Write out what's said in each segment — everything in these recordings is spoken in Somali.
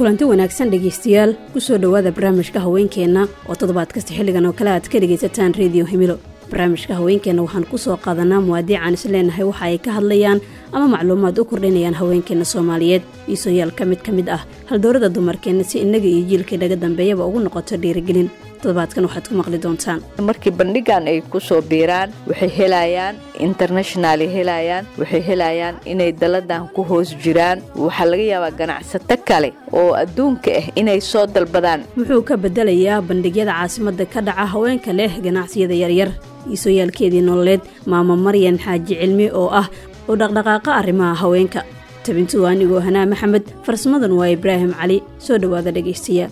kulanti wanaagsan dhegaystayaal kusoo dhowaada barnaamijka haweenkeenna oo toddobaad kasta xilligan oo kale aad ka dhegaysataan rediyo himilo barnaamijka haweenkeenna waxaan kusoo qaadanaa muwaadiicaan is leenahay waxa ay ka hadlayaan ama macluumaad u kordhinayaan haweenkeenna soomaaliyeed iisoyaal ka mid ka mid ah haldoorada dumarkeenna si innaga iyo jiilkii naga dambeeyaba ugu noqoto dhiirigelin toddobaadkan waxaad ku maqli doontaan markii bandhigan ay kusoo biiraan waxay helayaan internationaly helayaan waxay helayaan inay daladan ku hoos jiraan waxaa laga yaabaa ganacsato kale oo adduunka ah inay soo dalbadaan muxuu ka bedelayaa bandhigyada caasimadda ka dhaca haweenka leh ganacsiyada yaryar iisoyaalkeedii nololeed maamo maryan xaaji cilmi oo ah oo dhaqdhaqaaqa arrimaha haweenka tabintu anigoo hanaa maxamed farsamadan waa ibraahim cali soo dhowaada dhegaystayaa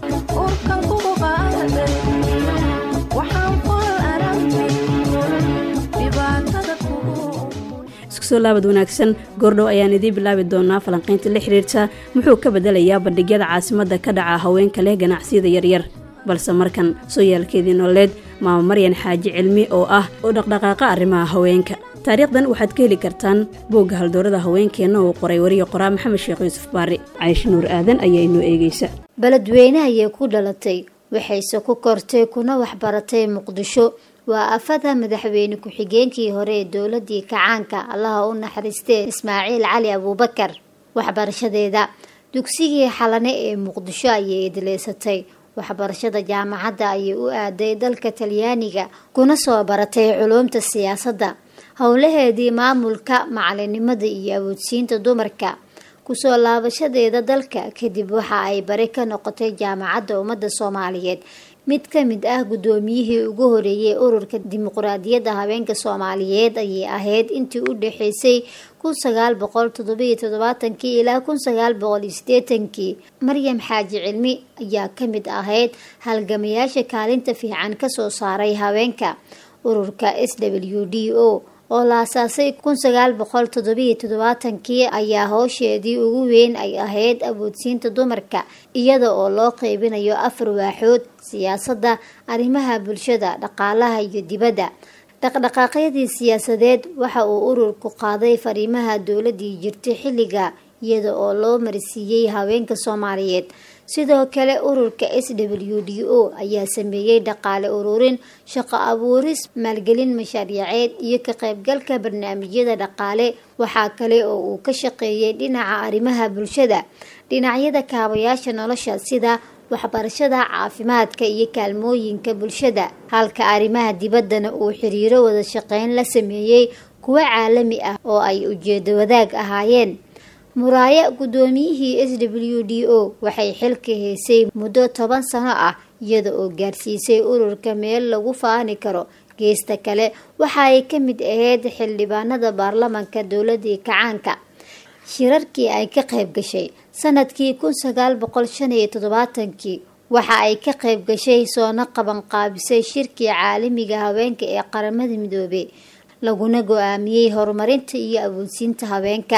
iskusoo laabad wanaagsan goordhow ayaan idiin bilaabi doonaa falanqaynta la xiriirta muxuu ka bedelayaa bandhigyada caasimadda ka dhaca haweenka leh ganacsiyada yaryar balse markan sooyaalkeedii nololeed maamo maryan xaaji cilmi oo ah oo dhaqdhaqaaqa arrimaha haweenka taariikhdan waxaad ka heli kartaan boogga haldoorada haweenkeenna uu qoray wariye qoraa maxamed sheekh yuusuf baari caaisha nuur aadan ayaa inoo eegeysa beledweyne ayay ku dhalatay waxayse ku kortay kuna waxbaratay muqdisho waa afada madaxweyne ku-xigeenkii hore ee dowladii kacaanka allaha u naxariistee ismaaciil cali abuubakar waxbarashadeeda dugsigii xalane ee muqdisho ayay idleysatay waxbarashada jaamacadda ayay u aaday dalka talyaaniga kuna soo baratay culuumta siyaasadda howlaheedii maamulka macalinimada iyo awoodsiinta dumarka kusoo laabashadeeda dalka kadib waxa ay bari ka noqotay jaamacadda ummadda soomaaliyeed mid ka mid ah guddoomiyihii ugu horeeyey ururka dimuqraadiyadda haweenka soomaaliyeed ayay ahayd intii u dhexeysay kun sagaal boqol toddobiyo toddobaatankii ilaa kun sagaal boqol iyo sideetankii maryam xaaji cilmi ayaa ka mid ahayd halgamayaasha kaalinta fiican kasoo saaray haweenka ururka s w d o oo la asaasay kun sagaal boqol toddobiyo toddobaatankii ayaa howsheedii ugu weyn ay ahayd awoodsiinta dumarka iyada oo loo qeybinayo afar waaxood siyaasadda arrimaha bulshada dhaqaalaha iyo dibadda dhaqdhaqaaqyadii siyaasadeed waxa uu ururku qaaday fariimaha dowladii jirtay xilliga iyada oo loo marsiiyey haweenka soomaaliyeed sidoo kale ururka s w d o ayaa sameeyey dhaqaale ururin shaqo abuuris maalgelin mashaariiceed iyo ka qaybgalka barnaamijyada dhaqaale waxaa kale oo uu ka shaqeeyey dhinaca arrimaha bulshada dhinacyada kaabayaasha nolosha sida waxbarashada caafimaadka iyo kaalmooyinka bulshada halka arrimaha dibaddana uu xiriiro wada shaqeyn la sameeyey kuwo caalami ah oo ay ujeedo wadaag ahaayeen muraaye guddoomiyihii s w d o waxay xilka haysay muddo toban sano ah iyada oo gaarsiisay ururka meel lagu faani karo geesta kale waxa ay ka mid ahayd xildhibaanada baarlamanka dowladii kacaanka shirarkii ay ka qayb gashay sanadkii kun sagaal boqol shan iyo toddobaatankii waxa ay ka qayb gashay soona qabanqaabisay shirkii caalamiga haweenka ee qaramada midoobey laguna go-aamiyey horumarinta iyo awoodsiinta haweenka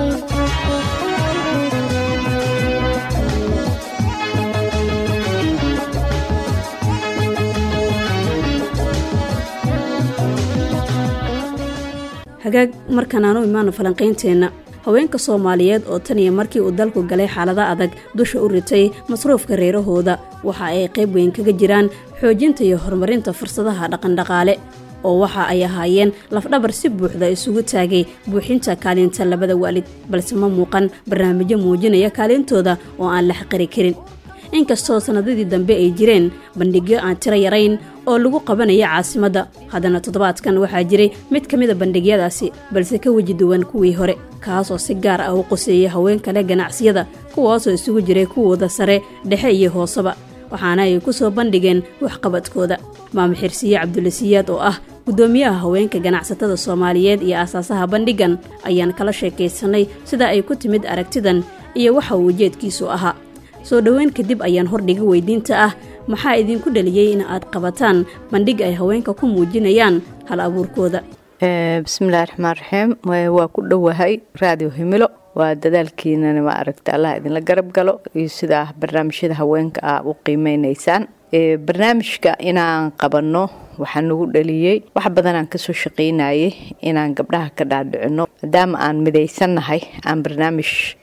hagaag markan aan u imaano falanqaynteenna haweenka soomaaliyeed oo tan iyo markii uu dalku galay xaalada adag dusha u ritay masruufka reerahooda waxa ay qayb weyn kaga jiraan xoojinta iyo horumarinta fursadaha dhaqandhaqaale oo waxa ay ahaayeen lafdhabar si buuxda isugu taagay buuxinta kaalinta labada waalid balse ma muuqan barnaamijyo muujinaya kaalintooda oo aan la xaqiri karin inkastoo sannadadii dambe ay jireen bandhigyo aan tiro yarayn oo lagu qabanaya caasimadda haddana toddobaadkan waxaa jiray mid ka mida bandhigyadaasi balse ka weji duwan kuwii hore kaasoo si gaar ah u qoseeyay haweenka leh ganacsiyada kuwaasoo isugu jiray kuwooda sare dhexe iyo hooseba waxaana ay ku soo bandhigeen waxqabadkooda maamo xirsiye cabdulasiyaad oo ah guddoomiyaha haweenka ganacsatada soomaaliyeed iyo aasaasaha bandhigan ayaan kala sheekaysanay sida ay ku timid aragtidan iyo waxa uu ujeedkiisu ahaa soo dhoweyn kadib ayaan hordhiga weydiinta ah maxaa idinku dhaliyey in aad qabataan bandhig ay haweenka ku muujinayaan hal abuurkooda bismillahi raxmaan raxiim waa ku dhowahay raadiyo himilo waa dadaalkiinana ma aragta allah idinla garab galo iyo sidaa barnaamijyada haweenka ah u qiimeynaysaan barnaamijka inaan qabanno waxaa nagu dhaliyey wax badanaan kasoo shaqaynayay inaan gabdhaha ka dhaadhicino maadaama aan midaysannahay aan barnaamij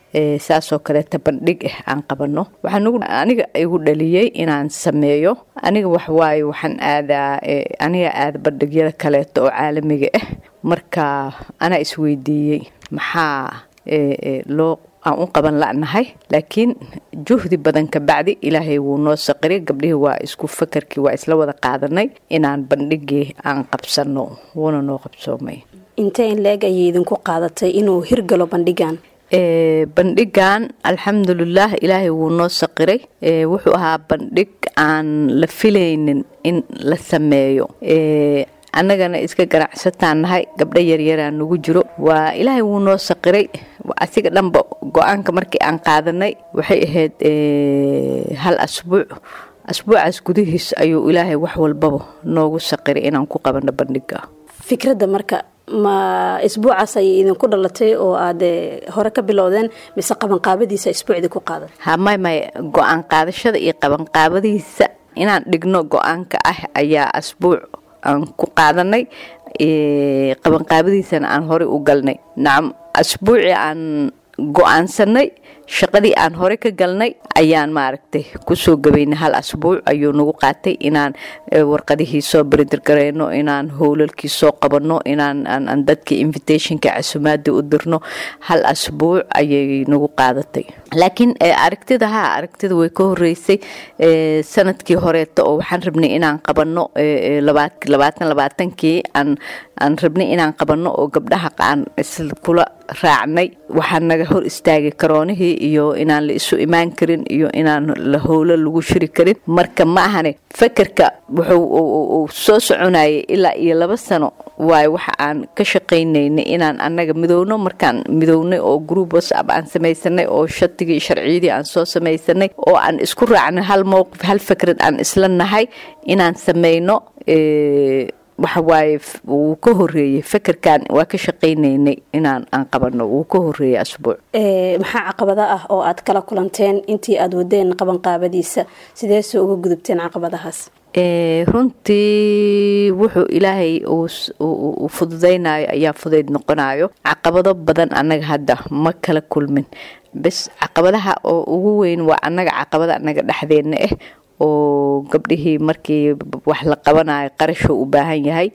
saasoo kaleeta bandhig ah aan qabano aniga igu dhaliyey inaan sameeyo aniga waxwaaye waxaan aadaa aniga aada bandhigyada kaleeto oo caalamiga ah marka anaa isweydiiyey maxaa loo aan u qaban la'nahay laakiin juhdi badan ka bacdi ilaahay wuu noo saqiray gabdhihii waa isku fakarkii waa isla wada qaadanay inaan bandhigii aan qabsano wuuna noo qabsoomay intee in la-eg ayay idinku qaadatay inuu hirgalo bandhigan bandhigan alxamdulilah ilaahay wuu noo saqiray wuxuu ahaa bandhig aan la filaynin in la sameeyo annagana iska ganacsataan nahay gabdho yaryaraan nagu jiro waa ilaahay wuu noo saqiray asiga dhanba go-aanka markii aan qaadanay waxay ahayd hal asbuuc asbuucaas gudihiis ayuu ilaahay wax walbaba noogu saqiray inaan ku qabano bandhiga fikradda marka ma isbuucaas ayay idinku dhalatay oo aad hore ka bilowdeen mise qabanqaabadiisa isbuucdii ku qaadan ha may may go-aan qaadashada iyo qabanqaabadiisa inaan dhigno go-aanka ah ayaa asbuuc aan ku qaadanay qabanqaabadiisana aan horey u galnay nacam asbuucii aan go-aansanay shaqadii aan hore ka galnay ayaan maaragtay kusoo gabaynay hal asbuuc ayuu nagu qaatay inaan warqadihii soo beridirgareyno inaan howlalkii soo qabanno inaan dadkii invitationka casumaadii u dirno hal asbuuc ayay nagu qaadatay laakiin aragtida ha aragtida way ka horeysay sanadkii horeeto oo waxaan rabnay inaan qabanno labaatan labaatankii aan rabnay inaan qabanno oo gabdhaha aan iskula raacnay waxaa naga hor istaagay karoonihii iyo inaan la isu imaan karin iyo inaan la howlo lagu shiri karin marka ma ahane fakerka wuxuu soo soconayay ilaa iyo laba sano waayo waxa aan ka shaqaynaynay inaan annaga midowno markaan midownay oo group whatsapp aan samaysanay oo shatigii sharciyadii aan soo samaysanay oo aan isku raacnay hal mowqif hal fikrad aan isla nahay inaan samayno waxawaaye wuu ka horeeyey fakerkan waa ka shaqaynaynay inaan aan qabano wuu ka horeeyey asbuuc maxaa caqabada ah oo aad kala kulanteen intii aad wadeen qabanqaabadiisa sideese uga gudubteen caqabadahaas runtii wuxuu ilaahay uu fududaynayo ayaa fudayd noqonayo caqabado badan annaga hadda ma kala kulmin bes caqabadaha oo ugu weyn waa annaga caqabada annaga dhexdeedna ah oo gabdhihii markii wax la qabanayo qarashuu u baahan yahay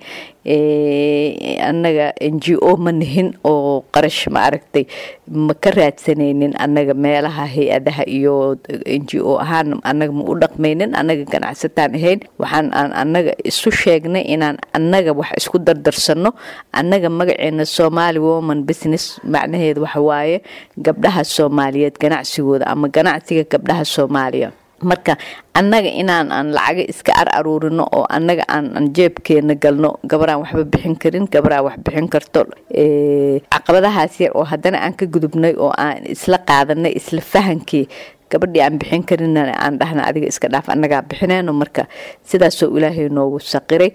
annaga n g o ma nihin oo qarash ma aragtay ma ka raadsanaynin annaga meelaha hay-adaha iyo n g o ahaan annaga ma u dhaqmaynin annaga ganacsataan ahayn waxaan aan annaga isu sheegnay inaan annaga wax isku dardarsano annaga magaceena somali woman business macnaheedu waxawaaye gabdhaha soomaaliyeed ganacsigooda ama ganacsiga gabdhaha soomaaliya marka annaga inaan aan lacaga iska ar aruurino oo annaga aan jeebkeena galno gabaraan waxba bixin karin gabaraan wax bixin karto caqabadahaas yar oo haddana aan ka gudubnay oo aan isla qaadanay isla fahankii gabadhii aan bixin karin aan dhahna adiga iska dhaaf annagaa bixineyno marka sidaasoo ilaahay noogu saqiray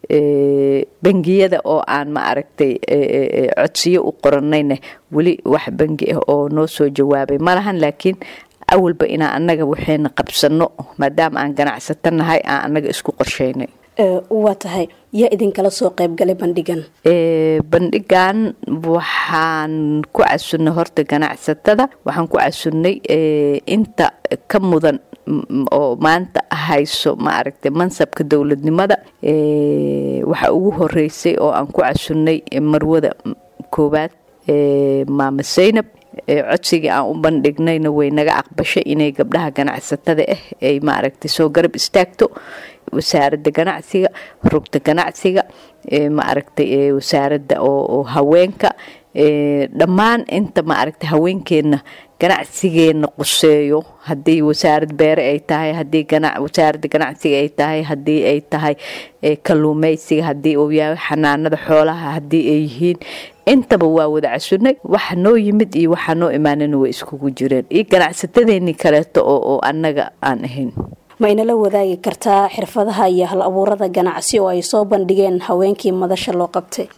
bangiyada oo aan ma aragtay codsiyo u qoranayna weli wax bangi ah oo noo soo jawaabay malahan laakiin awalba inaan annaga waxayna qabsano maadaama aan ganacsato nahay aan annaga isku qorsheynay waa tahay yaa idinkala soo qaybgalay bandhigan bandhigan waxaan ku casunnay horta ganacsatada waxaan ku casunnay inta ka mudan oo maanta hayso ma aragtay mansabka dowladnimada waxaa ugu horeysay oo aan ku casunnay marwada koowaad maama saynab codsigii aan u bandhignayna way naga aqbashay inay gabdhaha ganacsatada ah ay maaragtay soo garab istaagto wasaaradda ganacsiga rugta ganacsiga maaragtay wasaaradda oo haweenka dhammaan inta maaragtay haweenkeenna ganacsigeena quseeyo haddii wasaarad beere ay tahay hadii wasaaradda ganacsiga ay tahay haddii ay tahay kalluumeysiga haddii uu yahay xanaanada xoolaha haddii ay yihiin intaba waa wada casunay waxa noo yimid iyo waxaa noo imaanana way iskugu jireen iyo ganacsatadeenii kaleeto oo annaga aan ahayn ma inala wadaagi kartaa xirfadaha iyo hal abuurada ganacsi oo ay soo bandhigeen haweenkii madasha loo qabtay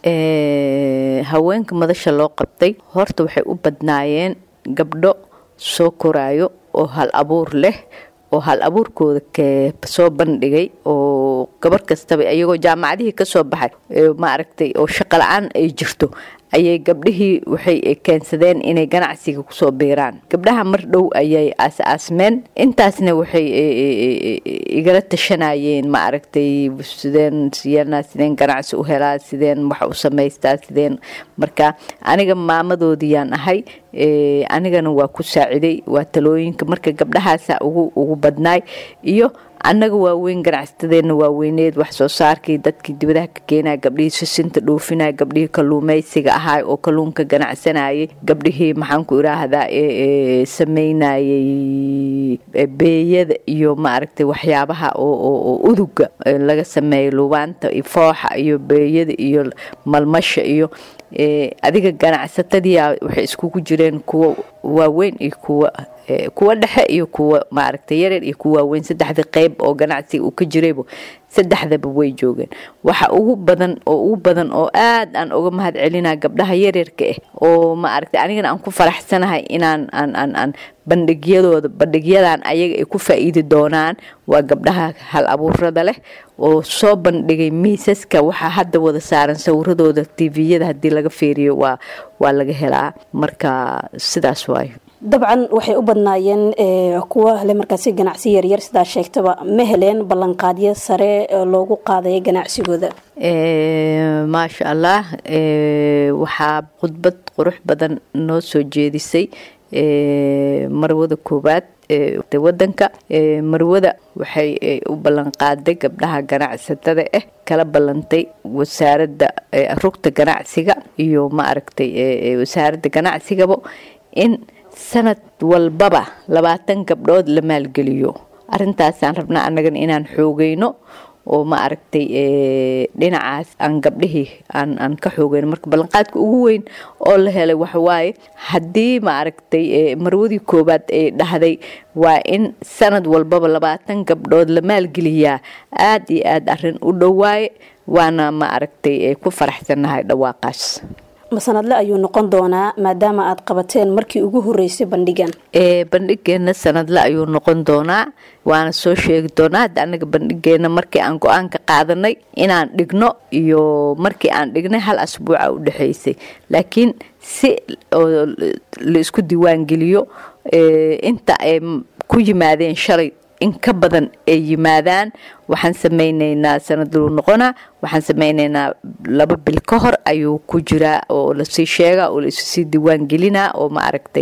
haweenka madasha loo qabtay horta waxay u badnaayeen gabdho soo koraayo oo hal abuur leh oo hal abuurkooda soo bandhigay oo gabar kastaba iyagoo jaamacadihii kasoo baxay maaragtay oo shaqo la-aan ay jirto ayay gabdhihii waxay keensadeen inay ganacsiga kusoo biiraan gabdhaha mar dhow ayay aas-aasmeen intaasna waxay igala tashanayeen ma aragtay sideen siyana sideen ganacsi u helaa sideen wax u samaystaa sideen marka aniga maamadoodiyaan ahay anigana waa ku saaciday waa talooyinka marka gabdhahaasa ugu ugu badnaay iyo annaga waaweyn ganacsatadeena waaweyneed wax soo saarkii dadkii dibadaha ka keenaya gabdhihii sisinta dhoofinaya gabdhihii kaluumeysiga ahaay oo kaluunka ganacsanayay gabdhihii maxaan ku iraahdaa sameynayay beeyada iyo maaragtay waxyaabaha oo uduga laga sameeyo lubaanta iyo fooxa iyo beeyada iyo malmasha iyo adiga ganacsatadiia waxay iskugu jireen kuwa waaweyn iyo kuwa kuwa dhexe iyo kuwa maaragtay yareer iyo kuwa waaweyn saddexda qeyb oo ganacsiga uu ka jiraybo saddexdaba way joogeen waxa ugu badan oo ugu badan oo aad aan uga mahad celinaa gabdhaha yaryarka ah oo maaragtay anigana aan ku faraxsanahay inaan aan aan aan bandhigyadooda bandhigyadan ayaga ay ku faa'iidi doonaan waa gabdhaha hal abuurada leh oo soo bandhigay miisaska waxaa hadda wada saaran sawiradooda tviyada haddii laga fiiriyo waa waa laga helaa marka sidaas waayo dabcan waxay u badnaayeen kuwa le markaasi ganacsi yaryar sidaa sheegtaba ma heleen ballanqaadyo sare loogu qaadaya ganacsigooda maasha allah waxaa khudbad qurux badan noo soo jeedisay marwada koowaad wadanka marwada waxay u ballanqaaday gabdhaha ganacsatada ah kala ballantay wasaaradda rugta ganacsiga iyo maaragtay wasaaradda ganacsigaba in sanad walbaba labaatan gabdhood la maalgeliyo arintaasaan rabnaa annagana inaan xoogayno oo ma aragtay dhinacaas aan gabdhihii aan ka xoogayno marka ballanqaadka ugu weyn oo la helay waxawaaye haddii ma aragtay marwadii koowaad ay dhahday waa in sanad walbaba labaatan gabdhood la maalgeliyaa aad iyo aad arin u dhowaaye waana ma aragtay ku faraxsannahay dhawaaqaas masanadle ayuu noqon doonaa maadaama aad qabateen markii ugu horeysay bandhigan bandhigeena sanadle ayuu noqon doonaa waana soo sheegi doonaa hadda anaga bandhigeena markii aan go-aan ka qaadanay inaan dhigno iyo markii aan dhignay hal asbuuca u dhexeysay laakiin si la isku diiwaangeliyo inta ay ku yimaadeen shalay in ka badan ay yimaadaan waxaan samaynaynaa sanadluu noqonaa waxaan samaynaynaa laba bil ka hor ayuu ku jiraa oo lasii sheega oo laissii diiwaan gelinaa oo ma aragtay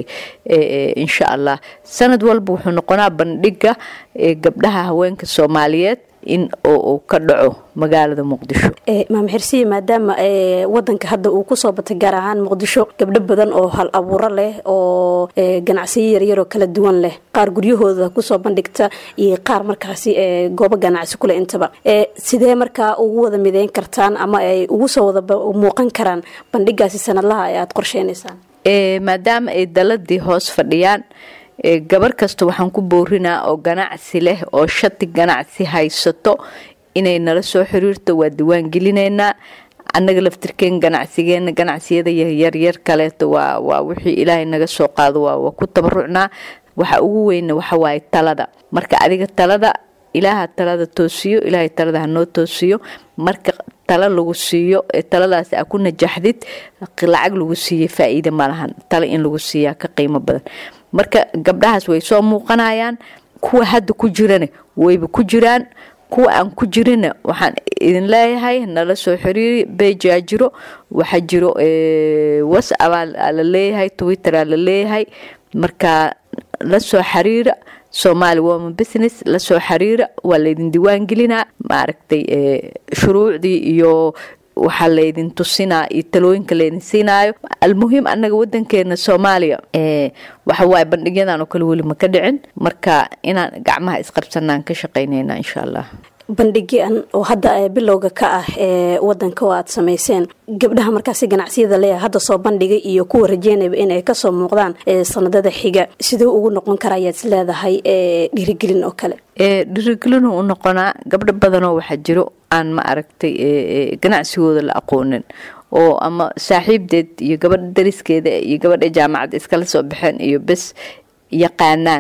insha allah sanad walba wuxuu noqonaa bandhiga gabdhaha haweenka soomaaliyeed in uu ka dhaco magaalada muqdisho maam xirsiye maadaama wadanka hadda uu kusoo batay gaar ahaan muqdisho gabdho badan oo hal abuuro leh oo ganacsiyo yaryaroo kala duwan leh qaar guryahooda kusoo bandhigta iyo qaar markaasi goobo ganacsi kule intaba sidee markaa ugu wada mideyn kartaan ama ay ugu soo wada muuqan karaan bandhigaasi sanadlaha ee aada qorsheynaysaan maadaama ay daladii hoos fadhiyaan gabar kasta waxaan ku boorinaa oo ganacsi leh oo shati ganacsi haysato inay nala soo xiriirto waa diiwaan gelinaynaa annaga laftirkeen ganacsigeena ganacsiyada yaryar kaleeto waa waa wixii ilaahay naga soo qaado waa ku tabarucnaa waxa ugu weyna waxawaaye talada marka adiga talada ilaaha talada toosiyo ilaahay talada hanoo toosiyo marka talo lagu siiyo taladaas a ku najaxdid lacag lagu siiya faa-iida malahan talo in lagu siiyaa ka qiimo badan marka gabdhahaas way soo muuqanayaan kuwa hadda ku jirana wayba ku jiraan kuwa aan ku jirina waxaan idin leeyahay nala soo xiriiri bejaa jiro waxaa jiro whatsappaa la leeyahay twitteraa la leeyahay marka la soo xiriira somaali woman business lasoo xiriira waa laydin diiwaan gelinaa maaragtay shuruucdii iyo waxaa laydin tusinaa iyo talooyinka laydin siinaayo almuhiim annaga wadankeena soomaaliya waxawaaye bandhigyadan oo kale weli ma ka dhicin marka inaan gacmaha isqabsanaan ka shaqaynayna insha allah bandhigyan oo hadda bilowga ka ah ee wadanka oo aad samayseen gabdhaha markaasi ganacsiyada leeyahay hadda soo bandhigay iyo kuwa rajeynayba inay kasoo muuqdaan sanadada xiga siduu ugu noqon kara ayaad is leedahay dhiirigelin oo kale dhiirigelinu u noqonaa gabdho badanoo waxaa jiro aan ma aragtay ganacsigooda la aqoonin oo ama saaxiibdeed iyo gabadha dariskeeda iyo gabadha jaamacadda iskala soo baxeen iyo bes yaqaanaan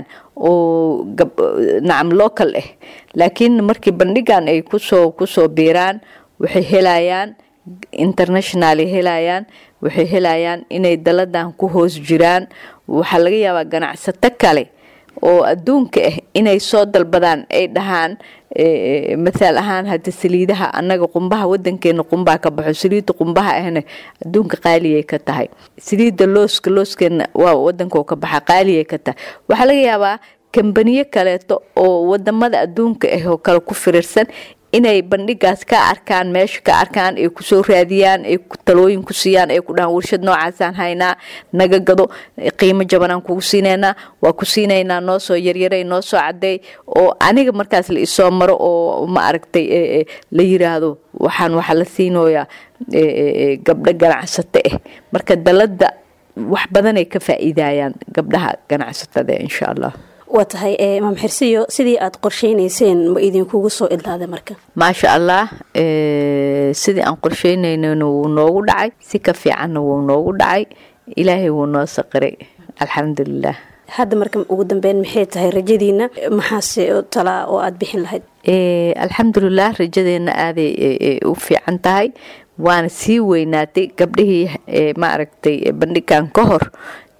oo nacam local ah laakiin markii bandhigan ay kusoo kusoo biiraan waxay helayaan international helayaan waxay helayaan inay daladan ku hoos jiraan waxaa laga yaabaa ganacsato kale oo adduunka ah inay soo dalbadaan ay dhahaan mathaal ahaan hadda saliidaha annaga qumbaha wadankeena qumbaa ka baxo saliidda qumbaha ahna adduunka qaaliyay ka tahay saliidda looska looskeena waa wadanka ka baxa qaaliyay ka tahay waxaa laga yaabaa kambaniyo kaleeto oo wadamada adduunka ah oo kale ku firirsan inay bandhigaas ka arkaan meesha ka arkaan ay kusoo raadiyaan ay talooyin ku siiyaan ay ku dhahaan warshad noocaasaan haynaa naga gado qiimo jabanaan kugu siinaynaa waa ku siinaynaa noo soo yaryaray noo soo cadeey oo aniga markaas la isoo maro oo ma aragtay la yiraahdo waxaan waxaa la siinoyaa gabdho ganacsato ah marka dalada wax badanay ka faa'iidayaan gabdhaha ganacsatada insha allah waa tahay maam xirsiyo sidii aad qorsheynayseen ma idinkugu soo idlaaday marka maasha allah sidii aan qorsheynaynan wuu noogu dhacay si ka fiicanna wuu noogu dhacay ilaahay wuu noo saqiray alxamdulilah hadda marka ugu dambeyn maxay tahay rajadiina maxaase talaa oo aada bixin lahayd alxamdulilah rajadeena aaday u fiican tahay waana sii weynaatay gabdhihii ma aragtay bandhigan ka hor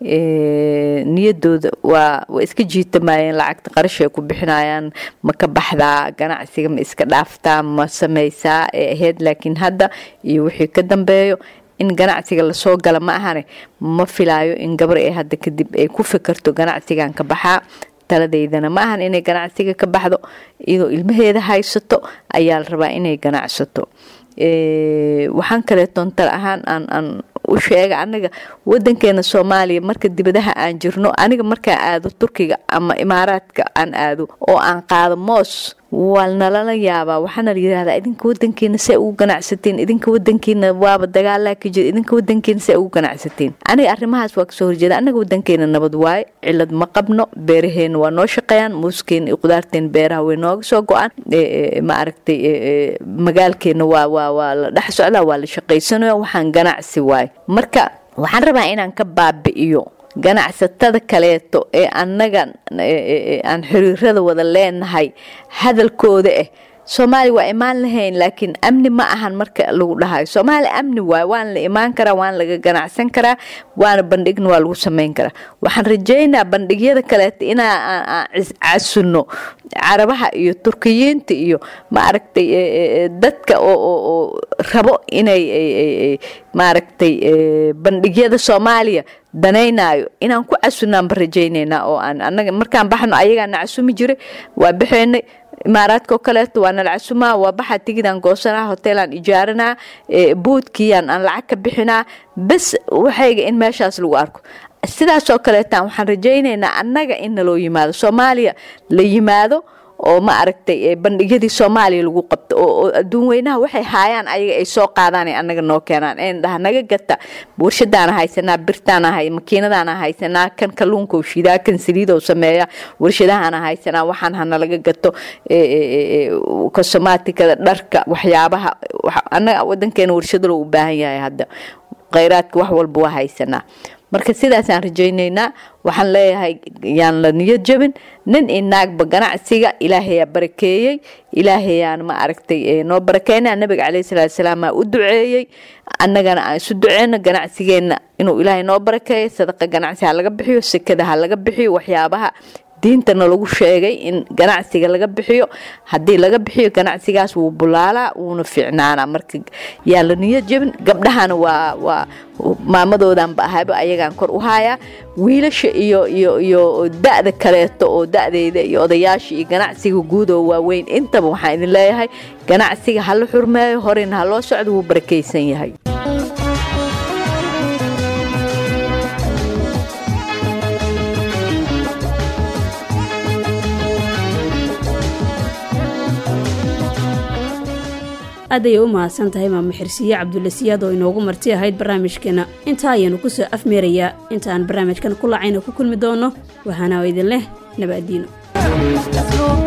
niyadooda waa waa iska jiitamayeen lacagta qarash ay ku bixinayaan ma ka baxdaa ganacsiga ma iska dhaaftaa ma samaysaa ee ahayd laakiin hadda iyo wixii ka dambeeyo in ganacsiga lasoo gala ma ahane ma filaayo in gabar ee hadda kadib ay ku fikirto ganacsigan ka baxaa taladeydana ma ahan inay ganacsiga ka baxdo iyadoo ilmaheeda haysato ayaa la rabaa inay ganacsato waxaan kaleetoon tal ahaan aan aan u sheega anaga wadankeena soomaaliya marka dibadaha aan jirno aniga markaan aado turkiga ama imaaraadka aan aado oo aan qaado moos waa nalala yaabaa waxaana la yirahdaa idinka wadankiina se ugu ganacsateen idinka wadankiina waaba dagaalaa ka jira idinka wadankiina se ugu ganacsateen aniga arrimahaas waa kasoo horjeeda anaga wadankeena nabad waaye cilad ma qabno beeraheena waa noo shaqeeyaan muuskeena iyo qudaarteena beeraha way nooga soo go-aan ma aragtay magaalkeena waa waa waa la dhex socdaa waa la shaqaysanaya waxaan ganacsi waaye marka waxaan rabaa inaan ka baabi'iyo ganacsatada kaleeto ee annaga aan xiriirada wada leenahay hadalkooda ah soomaaliya waa imaan lahayn laakiin amni ma ahan marka lagu dhahayo soomaaliya amni waay waana la imaan karaa waana laga ganacsan karaa waana bandhigna waa lagu samayn karaa waxaan rajeynaa bandhigyada kaleeto inaa casunno carabaha iyo turkiyiinta iyo ma aragtay dadka oo rabo inay maaragtay bandhigyada soomaaliya danaynayo inaan ku casunaanba rajaynaynaa oo aan anaga markaan baxno ayagaana casumi jiray waa baxeynay imaaraadkao kaleeto waa nala casumaa waa baxaa tigidaan goosanaa hoteelaan ijaaranaa buudkiiyaan aan lacag ka bixinaa bes waxayga in meeshaas lagu arko sidaasoo kaleetaan waxaan rajaynaynaa annaga in naloo yimaado soomaaliya la yimaado oo ma aragtay bandhigyadii soomaaliya lagu qabto oo adduun weynaha waxay haayaan ayaga ay soo qaadaan annaga noo keenaan en dhaha naga gata warshadaana haysanaa birtaana hay makiinadaana haysanaa kan kalluunka shidaa kan saliidow sameeya warshadahaana haysanaa waxaan hana laga gato kosomaatikada dharka waxyaabaha annaga wadankeena warshadalo u baahan yahay hadda kheyraadka wax walba waa haysanaa marka sidaasaan rajaynaynaa waxaan leeyahay yaan la niyad jabin nin inaagba ganacsiga ilaahayaa barakeeyey ilaahayaan ma aragtay noo barakeyna nabiga caleyhi salaatu salaam aa u duceeyey annagana aan isu duceyno ganacsigeenna inuu ilaahay noo barakeeyo sadaqa ganacsi ha laga bixiyo sekada ha laga bixiyo waxyaabaha diintana lagu sheegay in ganacsiga laga bixiyo haddii laga bixiyo ganacsigaas wuu bulaalaa wuuna fiicnaanaa marka yaa la niyad jebin gabdhahana waa waa maamadoodanba ahayba ayagaan kor u haayaa wiilasha iyo iyo iyo da-da kaleeto oo da-deyda iyo odayaasha iyo ganacsiga guud oo waaweyn intaba waxaan idin leeyahay ganacsiga hala xurmeeyo horeyna ha loo socdo wuu barakaysan yahay aad ayay u mahadsan tahay maamo xirsiye cabdulle siyaad oo inoogu marti ahayd barnaamijkeena intaa ayaanu ku soo afmeerayaa intaaan barnaamijkan ku lacayna ku kulmi doono waxaana idin leh nabadiino